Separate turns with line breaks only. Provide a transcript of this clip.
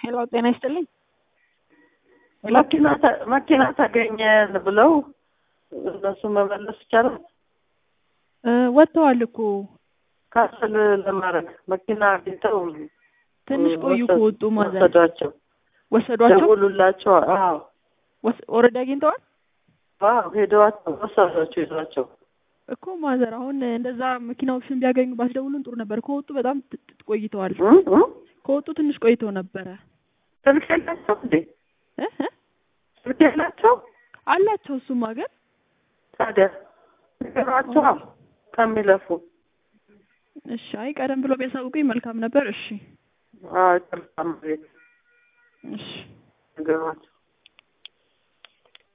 ሄሎ ጤና ይስጥልኝ።
መኪና ተ- መኪና ተገኘ ብለው እነሱ መመለስ ይቻላል።
እ ወጥተዋል እኮ
ካንስል ለማድረግ መኪና አግኝተው
ትንሽ ቆዩ ከወጡ ማዘር
ወሰዷቸው፣
ወሰዷቸው።
ደውሉላቸው። አዎ
ኦልሬዲ አግኝተዋል
አዎ ሄደዋቸው ወሰዷቸው ይዟቸው
እኮ ማዘር። አሁን እንደዛ መኪናዎችን ቢያገኙ ባስደውሉን ጥሩ ነበር። ከወጡ በጣም ት- ት- ቆይተዋል።
እ እ
ከወጡ ትንሽ ቆይተው ነበረ
ስልክ የላቸው እንዴ?
እ እ
ስልክ የላቸው
አላቸው። እሱማ ግን
ታዲያ ነገሯቸው ከሚለፉ
እሺ፣ አይ ቀደም ብሎ ቢያሳውቁኝ መልካም ነበር። እሺ
አዎ ይቅርታ፣ ቤት
እሺ
ነገሯቸው